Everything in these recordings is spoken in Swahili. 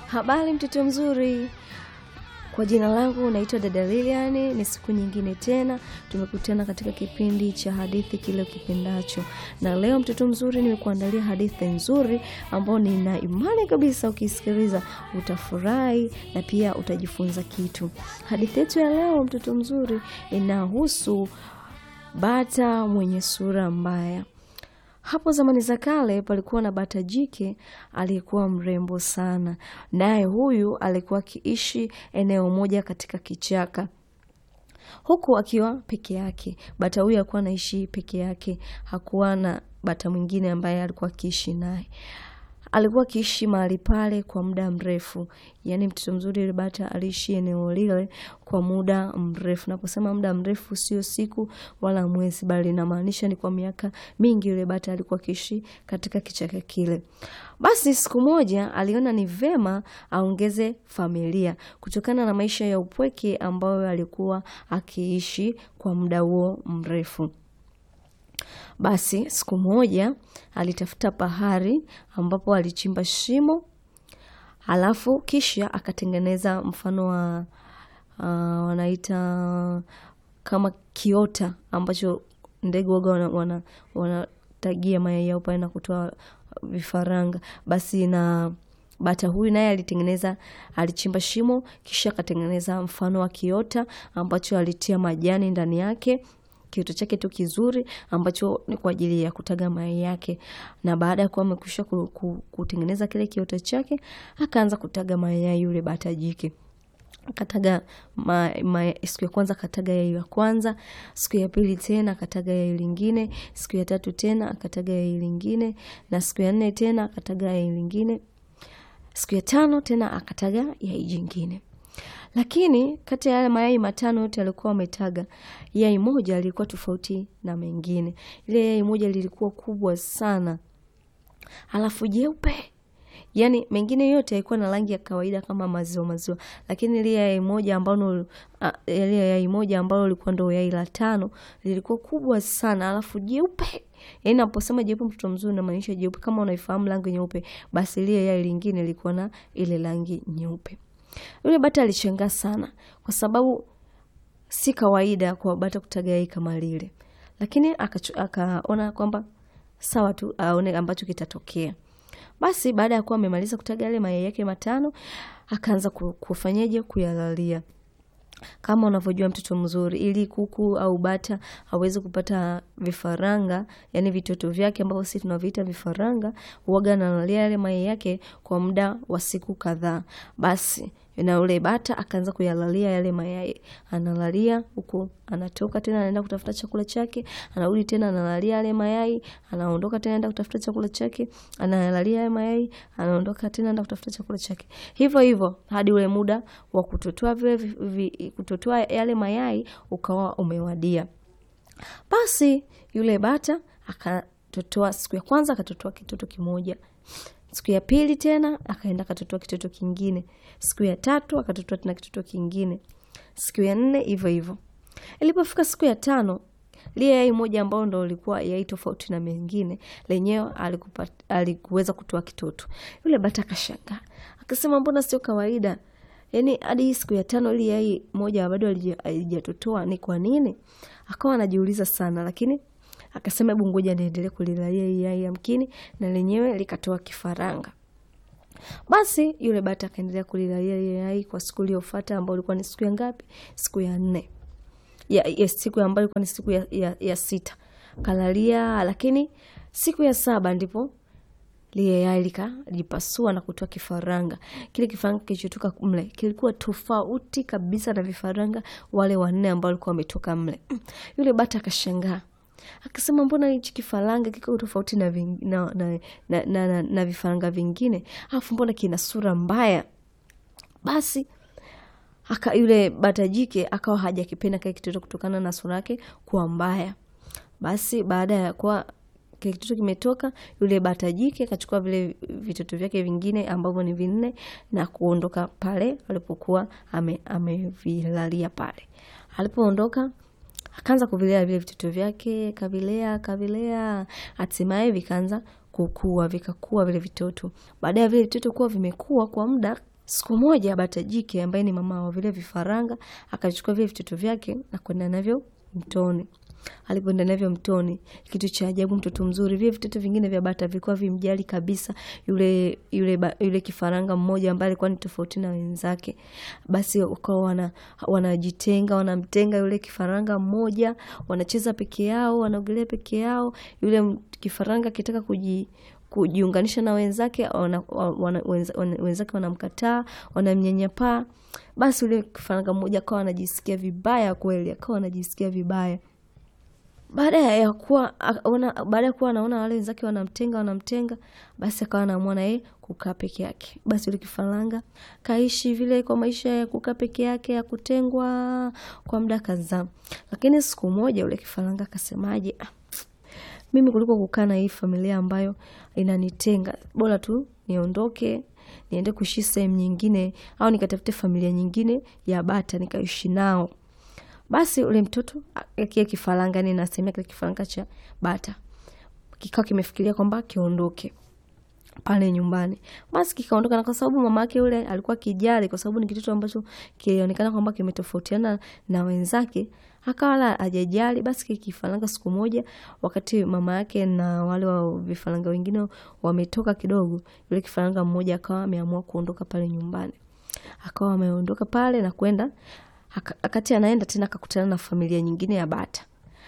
Habari mtoto mzuri, kwa jina langu naitwa dada Lilian. Ni siku nyingine tena tumekutana katika kipindi cha hadithi kile ukipendacho, na leo mtoto mzuri, nimekuandalia hadithi nzuri ambayo nina imani kabisa ukisikiliza utafurahi na pia utajifunza kitu. Hadithi yetu ya leo mtoto mzuri inahusu bata mwenye sura mbaya. Hapo zamani za kale palikuwa na bata jike aliyekuwa mrembo sana, naye huyu alikuwa akiishi eneo moja katika kichaka, huku akiwa peke yake. Bata huyu alikuwa anaishi peke yake, hakuwa na bata mwingine ambaye alikuwa akiishi naye. Alikuwa akiishi mahali pale kwa muda mrefu, yaani mtoto mzuri, yule bata aliishi eneo lile kwa muda mrefu. Naposema muda mrefu, sio siku wala mwezi, bali inamaanisha ni kwa miaka mingi. Yule bata alikuwa akiishi katika kichaka kile. Basi siku moja aliona ni vema aongeze familia kutokana na maisha ya upweke ambayo alikuwa akiishi kwa muda huo mrefu. Basi siku moja alitafuta pahari ambapo alichimba shimo, alafu kisha akatengeneza mfano wa uh, wanaita kama kiota ambacho ndege waga wanatagia wana, wana mayai yao pale na kutoa vifaranga. Basi na bata huyu naye alitengeneza, alichimba shimo kisha akatengeneza mfano wa kiota ambacho alitia majani ndani yake kiota chake tu kizuri ambacho ni kwa ajili ya kutaga mayai yake. Na baada ya kuwa amekwisha kutengeneza kile kiota chake, akaanza kutaga mayai yule bata jike. Akataga ma, ma, siku ya kwanza akataga yai la kwanza, siku ya pili tena akataga yai lingine, siku ya tatu tena akataga yai lingine, na siku ya nne tena akataga yai lingine, siku ya tano tena akataga yai jingine lakini kati ya yale mayai matano yote alikuwa ametaga, yai moja lilikuwa tofauti na mengine. Ile yai moja lilikuwa kubwa sana, alafu jeupe. Yani mengine yote yalikuwa na rangi ya kawaida kama maziwa maziwa, lakini ile yai moja ambalo ile yai moja ambalo lilikuwa ndo yai la tano lilikuwa kubwa sana, alafu jeupe. Yaani naposema jeupe, mtoto mzuri, namaanisha jeupe kama unaifahamu rangi nyeupe, basi ile yai lingine lilikuwa na ile rangi nyeupe. Yule bata alishangaa sana kwa sababu si kawaida kwa bata kutaga yai kama lile, lakini akaona kwamba sawa tu aone ambacho kitatokea. Basi baada ya kuwa amemaliza kutaga yale mayai yake matano, akaanza kufanyaje, kuyalalia kama unavyojua mtoto mzuri, ili kuku au bata aweze kupata vifaranga, yani vitoto vyake ambavyo sisi tunaviita vifaranga, huaga analalia yale mayai yake kwa muda wa siku kadhaa. Basi na yule bata akaanza kuyalalia yale mayai, analalia huku, anatoka tena anaenda kutafuta chakula chake, anarudi tena analalia yale mayai, anaondoka tena anaenda kutafuta chakula chake, analalia yale mayai, anaondoka tena anaenda kutafuta chakula chake, hivyo hivyo hadi ule muda wa kutotoa vile kutotoa yale mayai ukawa umewadia. Basi yule bata akatotoa, siku ya kwanza akatotoa kitoto kimoja siku ya pili tena akaenda akatotoa kitoto kingine, siku ya tatu akatotoa tena kitoto kingine, siku ya nne hivyo hivyo. Ilipofika siku ya tano, lile yai moja ambalo ndo lilikuwa yai tofauti na mengine, lenyewe alikuweza kutoa kitoto. Yule bata akashangaa akasema, mbona sio kawaida? Yani hadi hii siku ya tano ili yai moja bado alijatotoa, ni kwa nini? Akawa anajiuliza sana, lakini akasema hebu ngoja niendelee kulilalia hii yai yamkini na lenyewe likatoa kifaranga. Basi yule bata akaendelea kulilalia ile yai kwa siku iliyofuata, ambayo ilikuwa ni siku ya ngapi? Siku ya nne ya, ya siku ambayo ilikuwa ni siku ya, ya, ya sita kalalia, lakini siku ya saba ndipo lile yai likajipasua na kutoa kifaranga. Kile kifaranga kilichotoka mle kilikuwa tofauti kabisa na vifaranga wale wanne ambao walikuwa wametoka mle. Yule bata akashangaa akasema mbona hichi kifaranga kiko tofauti na, na, na, na, na, na, na vifaranga vingine, alafu mbona kina sura mbaya? Basi aka yule bata jike akawa hajakipenda kile kitoto kutokana na sura yake kuwa mbaya. Basi baada ya kuwa kile kitoto kimetoka, yule bata jike akachukua vile vitoto vyake vingine ambavyo ni vinne na kuondoka pale alipokuwa amevilalia ame pale. Alipoondoka akaanza kuvilea vile vitoto vyake, kavilea kavilea, hatimaye vikaanza kukua, vikakua vile vitoto. Baada ya vile vitoto kuwa vimekua kwa muda Siku moja bata jike ambaye ni mama wa vile vifaranga akachukua vile vitoto vyake na kwenda navyo mtoni. Alipoenda navyo mtoni, kitu cha ajabu, mtoto mzuri, vile vitoto vingine vya bata vilikuwa vimjali kabisa yule yule ba, yule kifaranga mmoja ambaye alikuwa ni tofauti na wenzake. Basi wakawa wana wanajitenga, wanamtenga yule kifaranga mmoja, wanacheza peke yao, wanaogelea peke yao. Yule kifaranga akitaka kuji kujiunganisha na wenzake wana, wana, wenza, wenzake wanamkataa, wanamnyanyapaa. Basi yule kifaranga mmoja akawa anajisikia vibaya kweli, akawa anajisikia vibaya baada ya kuwa baada ya kuwa anaona wale wenzake wanamtenga wanamtenga, basi akawa anaamua na yeye kukaa peke yake. Basi yule kifaranga kaishi vile kwa maisha ya kukaa peke yake ya kutengwa kwa muda kadhaa, lakini siku moja yule kifaranga akasemaje, ah, mimi kuliko kukaa na hii familia ambayo inanitenga, bora tu niondoke niende kuishi sehemu nyingine, au nikatafute familia nyingine ya bata nikaishi nao. Basi ule mtoto kile kifaranga, ni nasemea kile kifaranga cha bata kikawa kimefikiria kwamba kiondoke pale nyumbani. Basi kikaondoka, na kwa sababu mama yake yule alikuwa kijali, kwa sababu ni kitoto ambacho kilionekana kwamba kimetofautiana na wenzake, akawala hajajali. Basi kile kifaranga siku moja, wakati mama yake na wale wa vifaranga wengine wametoka kidogo, yule kifaranga mmoja akawa ameamua kuondoka pale nyumbani, akawa ameondoka pale na kwenda akati anaenda tena akakutana na familia nyingine ya bata,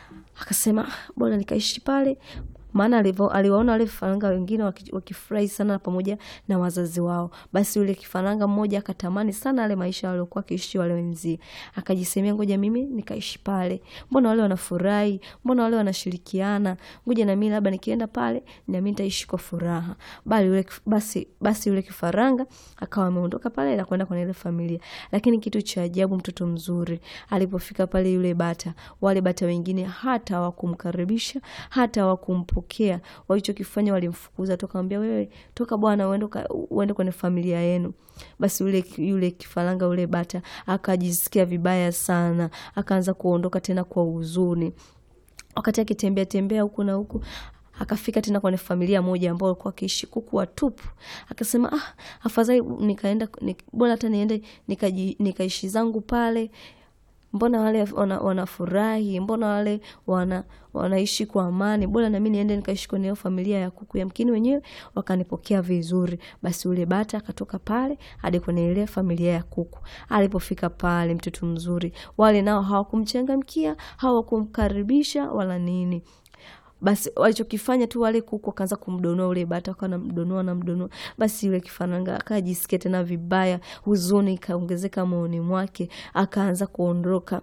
akasema bora nikaishi pale, maana aliwaona wale vifaranga wengine wakifurahi sana pamoja na wazazi wao. Basi yule kifaranga mmoja akatamani sana ale maisha waliokuwa akiishi wale wenzie, akajisemea ngoja mimi nikaishi pale, mbona wale wanafurahi, mbona wale wanashirikiana, ngoja na mimi labda nikienda pale na mimi nitaishi kwa furaha. Bali yule basi basi yule kifaranga akawa ameondoka pale na kwenda kwenye ile familia, lakini kitu cha ajabu, mtoto mzuri alipofika pale, yule bata, wale bata wengine hata hawakumkaribisha hata hawakumpokea. Walichokifanya walimfukuza, tukamwambia wewe toka bwana, uende uende kwenye familia yenu. Basi yule yule kifaranga yule bata akajisikia vibaya sana, akaanza kuondoka tena kwa huzuni. Wakati akitembea tembea huku na huku akafika tena kwenye familia moja ambao walikuwa wakiishi kuku watupu. Akasema ah, afadhali nikaenda nik, bora hata niende nikaishi nika zangu pale mbona wale wanafurahi, wana mbona wale wana wanaishi kwa amani, bora nami niende nikaishi kwenye familia ya kuku, yamkini wenyewe wakanipokea vizuri. Basi ule bata akatoka pale hadi kwenye ile familia ya kuku. Alipofika pale, mtoto mzuri, wale nao hawakumchangamkia, hawakumkaribisha wala nini. Basi walichokifanya tu wale kuku wakaanza kumdonoa ule bata, wakawa namdonoa namdonoa. Basi yule kifaranga akajisikia tena vibaya, huzuni ikaongezeka moyoni mwake, akaanza kuondoka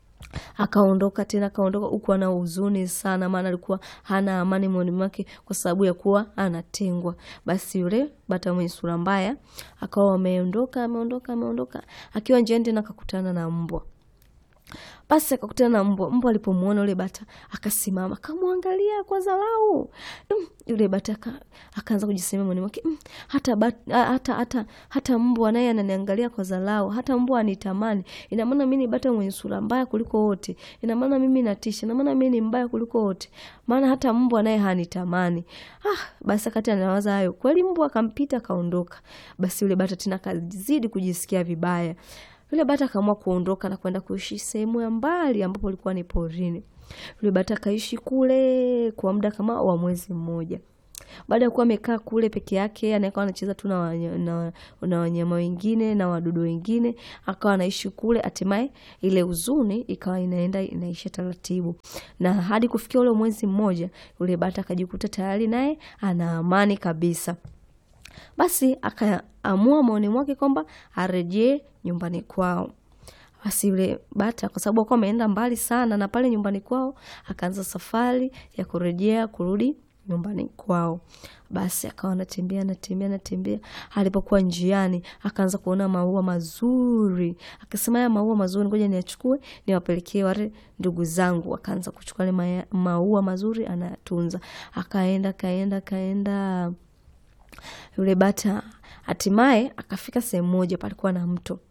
akaondoka tena akaondoka huku ana huzuni sana, maana alikuwa hana amani moyoni mwake kwa sababu ya kuwa anatengwa. Basi yule bata mwenye sura mbaya akawa ameondoka ameondoka ameondoka, akiwa njiani tena akakutana na mbwa. Basi akakutana na mbwa. Mbwa alipomwona yule bata akasimama akamwangalia kwa dharau. Mm, yule bata akaanza kujisemea moyoni mwake, mm, hata, hata, hata, hata mbwa naye ananiangalia kwa dharau, hata mbwa anitamani. Ina maana mimi ni bata mwenye sura mbaya kuliko wote, ina maana mimi natisha, ina maana mimi ni mbaya kuliko wote, maana hata mbwa naye hanitamani. Ah, basi akati anawaza hayo, kweli mbwa akampita akaondoka. Basi yule bata tena akazidi kujisikia vibaya. Yule bata akaamua kuondoka na kwenda kuishi sehemu ya mbali ambapo ilikuwa ni porini. Yule bata akaishi kule kwa muda kama wa mwezi mmoja. Baada ya kuwa amekaa kule peke yake, anakuwa anacheza tu na wanyama na wanyama wengine na wadudu wengine, akawa anaishi kule. Hatimaye ile huzuni ikawa inaenda inaisha taratibu, na hadi kufikia ule mwezi mmoja, yule bata akajikuta tayari naye ana amani kabisa. Basi akaamua maoni mwake kwamba arejee nyumbani kwao. Basi yule bata kwa sababu alikuwa ameenda mbali sana na pale nyumbani kwao, akaanza safari ya kurejea kurudi nyumbani kwao. Basi akawa anatembea anatembea anatembea, alipokuwa njiani akaanza kuona maua mazuri, akasema haya maua mazuri, ngoja niachukue niwapelekee wale ndugu zangu. Akaanza kuchukua ile maua mazuri anayatunza, akaenda kaenda kaenda yule bata hatimaye akafika sehemu moja palikuwa na mto.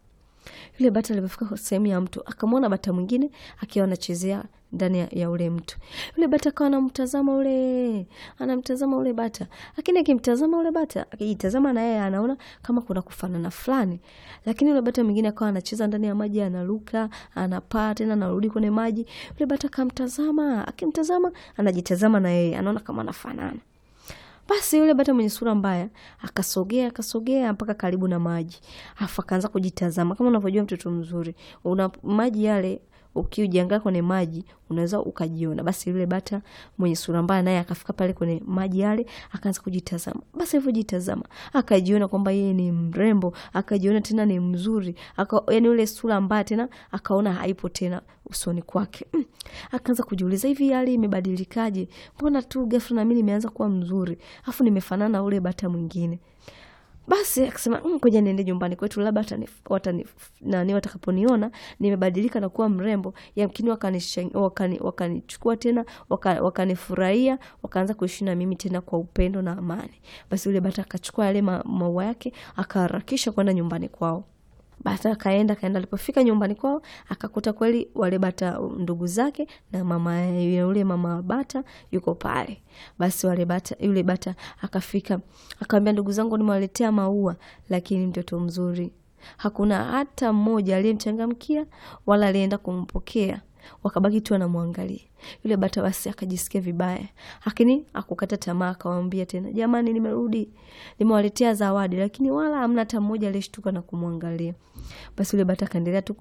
Yule bata alipofika sehemu ya mto akamwona bata mwingine akiwa anachezea ndani ya, ya ule mto. Yule bata akawa anamtazama ule, anamtazama ule bata, lakini akimtazama ule bata, akijitazama na yeye anaona kama kuna kufanana fulani, lakini yule bata mwingine akawa anacheza ndani ya maji, anaruka, anapaa tena, anarudi kwenye maji. Yule bata akamtazama, akimtazama, anajitazama na yeye, anaona kama anafanana. Basi yule bata mwenye sura mbaya akasogea akasogea mpaka karibu na maji, afu akaanza kujitazama. Kama unavyojua mtoto mzuri, una maji yale, ukijiangaa kwenye maji unaweza ukajiona. Basi yule bata mwenye sura mbaya naye akafika pale kwenye maji yale, akaanza kujitazama. Basi alivyojitazama akajiona kwamba yeye ni mrembo, akajiona tena ni mzuri, aka, yani yule sura mbaya tena akaona haipo tena usoni kwake. Mm. Akaanza kujiuliza hivi hali imebadilikaje? Mbona tu ghafla na mimi nimeanza kuwa mzuri, afu nimefanana na ule bata mwingine. Basi akasema ngoja niende nyumbani kwetu, labda watani, watani, nani watakaponiona nimebadilika na kuwa mrembo, yamkini wakanichukua wakani, wakani tena wakanifurahia, waka wakaanza kuishi na mimi tena kwa upendo na amani. Basi yule bata akachukua yale ma, maua yake akaharakisha kwenda nyumbani kwao. Bata akaenda kaenda, alipofika nyumbani kwao akakuta kweli wale bata ndugu zake na mama yule mama bata yuko pale. Basi wale bata, yule bata akafika akamwambia, ndugu zangu, nimewaletea maua, lakini mtoto mzuri hakuna hata mmoja aliyemchangamkia wala alienda kumpokea wakabaki tu anamwangalia yule bata. Basi akajisikia vibaya, lakini akukata tamaa, akawambia tena, jamani, nimerudi nimewaletea zawadi, lakini wala hamna hata mmoja aliyeshtuka na kumwangalia. Basi yule bata akaendelea tu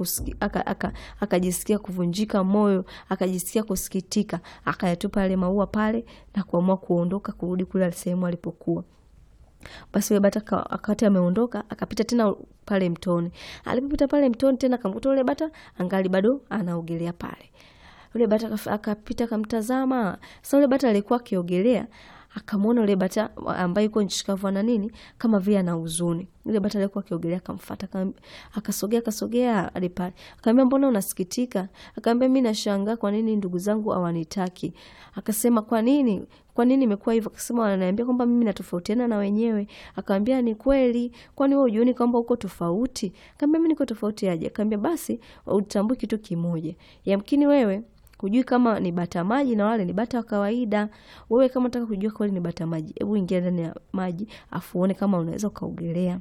akajisikia kuvunjika moyo, akajisikia kusikitika, akayatupa yale maua pale na kuamua kuondoka kurudi kule sehemu alipokuwa. Basi yule bata akati ameondoka akapita tena pale mtoni. Alipopita pale mtoni tena akamkuta yule bata angali bado anaogelea pale. Yule bata akapita akamtazama. Sasa yule bata alikuwa akiogelea akamwona yule bata ambaye yuko nchi kavu na nini kama vile ana huzuni. Yule bata alikuwa akiogelea akamfuata, akasogea akasogea hadi pale. Akamwambia, mbona unasikitika? Akamwambia, mimi nashangaa kwa nini ndugu zangu hawanitaki. Akasema, kwa nini? Kwa nini imekuwa hivyo? Akasema, wananiambia kwamba mimi natofautiana na wenyewe. Akamwambia, ni kweli, kwani wewe hujioni kwamba uko tofauti? Akamwambia, mimi niko tofauti aje? Akamwambia, basi utambue kitu kimoja, yamkini wewe hujui kama ni bata maji na wale ni bata wa kawaida. Wewe kama unataka kujua kweli ni bata maji, hebu ingia ndani ya maji afu uone kama unaweza ukaogelea.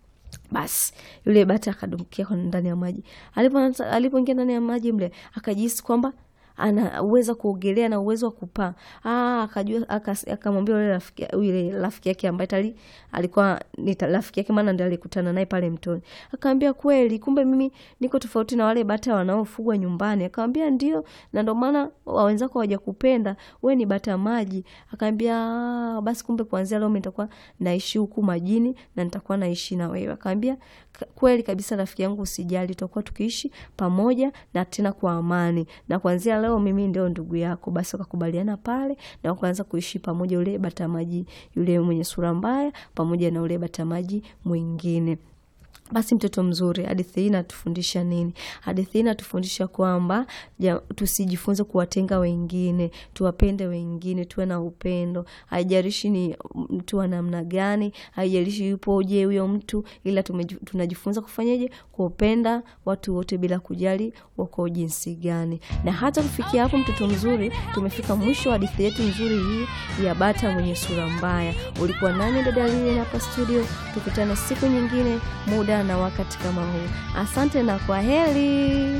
Basi yule bata akadumkia ndani ya maji. Alipoingia ndani ya maji mle, akajihisi kwamba ana uwezo kuogelea na uwezo wa kupaa. Ah, akajua akamwambia yule rafiki yule rafiki yake ambaye tali alikuwa ni rafiki yake, maana ndiye alikutana naye pale mtoni. Akamwambia kweli, kumbe mimi niko tofauti na wale bata wanaofugwa nyumbani. Akamwambia ndio, na ndio maana wenzako hawajakupenda wewe, ni bata maji. Akamwambia basi, kumbe kuanzia leo mimi nitakuwa naishi huku majini na nitakuwa naishi na wewe. Akamwambia kweli kabisa, rafiki yangu, usijali, tutakuwa tukiishi pamoja na tena kwa amani, na kuanzia leo mimi ndio ndugu yako. Basi wakakubaliana pale na wakaanza kuishi pamoja, yule bata maji yule mwenye sura mbaya pamoja na yule bata maji mwingine. Basi mtoto mzuri, hadithi hii inatufundisha nini? Hadithi hii inatufundisha kwamba tusijifunze kuwatenga wengine, tuwapende wengine, tuwe na upendo. Haijalishi ni mtu wa namna gani, haijalishi yupoje huyo mtu, ila tunajifunza kufanyaje? Kuwapenda watu wote bila kujali wako jinsi gani. Na hata kufikia hapo, mtoto mzuri, tumefika mwisho wa hadithi yetu nzuri hii ya bata mwenye sura mbaya. Ulikuwa nami dada Lilian hapa studio, tukutane siku nyingine muda na wakati kama huu. Asante na kwa heri.